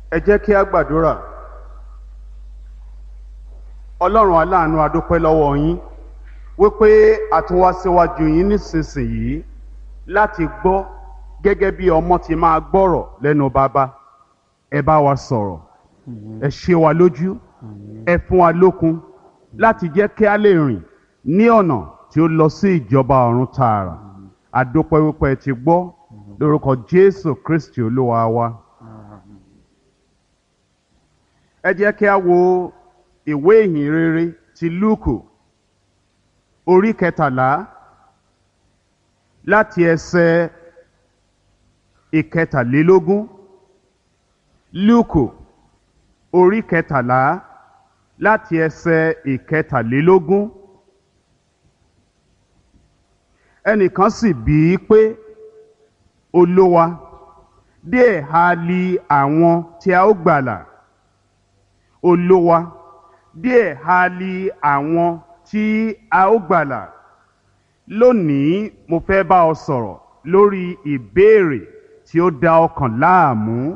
ẹ jẹ́ kí a gbàdúrà ọlọ́run aláàánú adúpẹ́ lọ́wọ́ yín wípé a tún wá síwájú yín nísinsìnyí láti gbọ́ gẹ́gẹ́ bí ọmọ ti máa gbọ́rọ̀ lẹ́nu bàbá ẹ bá wa sọ̀rọ̀ ẹ ṣe wa lójú ẹ fún wa lókun láti jẹ́ kí a lè rìn ní ọ̀nà tí ó lọ sí ìjọba ọ̀run tààrà adúpẹ́ wípé ẹ ti gbọ́ lórúkọ Jésù Kristi olúwa wa. ẹ jẹ́ kí a wo ìwé ìhìn rere ti Lúùkù orí kẹtàlá láti ẹsẹ̀ ìkẹtàlélógún Lúùkù orí kẹtàlá láti ẹsẹ̀ ìkẹtàlélógún ẹnìkan sì bí i pé olówa díẹ̀ ha li àwọn tí a ó gbàlà olówa díẹ̀ ha li àwọn tí a ó gbàlà lónìí mo fẹ́ bá ọ sọ̀rọ̀ lórí ìbéèrè tí ó da ọkàn láàmú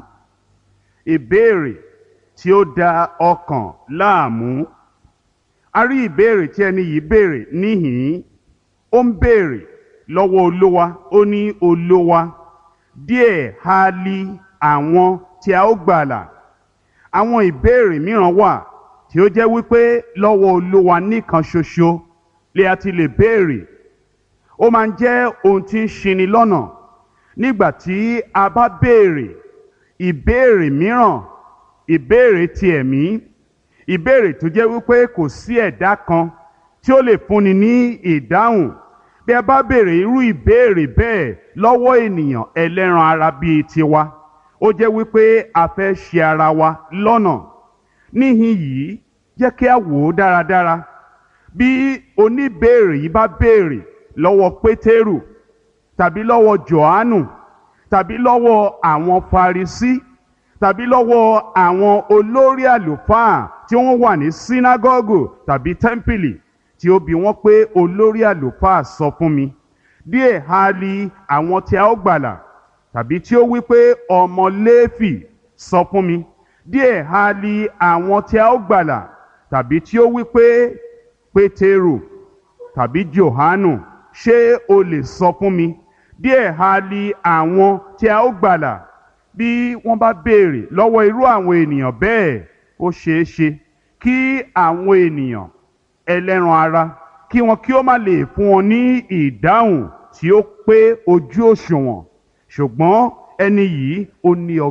ìbéèrè tí ó da ọkàn láàmú a rí ìbéèrè tí ẹni yìí béèrè níhìn-ín ó ń béèrè lọ́wọ́ olówa ó ní olówa díẹ̀ ha li àwọn tí a ó gbàlà àwọn ìbéèrè mìíràn wà tí ó jẹ́ wípé lọ́wọ́ olówa nìkan ṣoṣo lè a ti lè béèrè ó máa ń jẹ́ ohun tí ń ṣini lọ́nà nígbà tí a bá béèrè ìbéèrè mìíràn ìbéèrè ti ẹ̀mí ìbéèrè tó jẹ́ wípé kò sí ẹ̀dá kan tí ó lè fúnni ní ìdáhùn bí a bá béèrè irú ìbéèrè bẹ́ẹ̀ lọ́wọ́ ènìyàn ẹlẹ́ran ara bíi tiwa ó jẹ́ wípé a fẹ́ ṣe ara wa lọ́nà níhìn yìí jẹ́ kí a wò ó dáradára bí oníbéèrè yìí bá béèrè lọ́wọ́ pétérù tàbí lọ́wọ́ johannu tàbí lọ́wọ́ àwọn farisí tàbí lọ́wọ́ àwọn olórí àlùfáà tí wọ́n wà ní sínágọ́gù tàbí tẹ́ḿpìlì tí ó bi wọ́n pé olórí àlùfáà sọ fún mi díẹ̀ ha li àwọn tí a ó gbàlà tàbí tí ó wí pé ọmọ léfì sọ fún mi díẹ̀ ha li àwọn tí a ó gbàlà tàbí tí ó wí pé pétérù tàbí johanu ṣé o lè sọ fún mi díẹ̀ ha li àwọn tí a ó gbàlà bí wọ́n bá béèrè lọ́wọ́ irú àwọn ènìyàn bẹ́ẹ̀ ó ṣeé ṣe kí àwọn ènìyàn ẹlẹ́ran ara kí wọn kí ó má lè fún wọn ní ìdáhùn tí ó pé ojú òṣùwọ̀n ṣùgbọ́n ẹni yìí ó ní ọgbọ́n.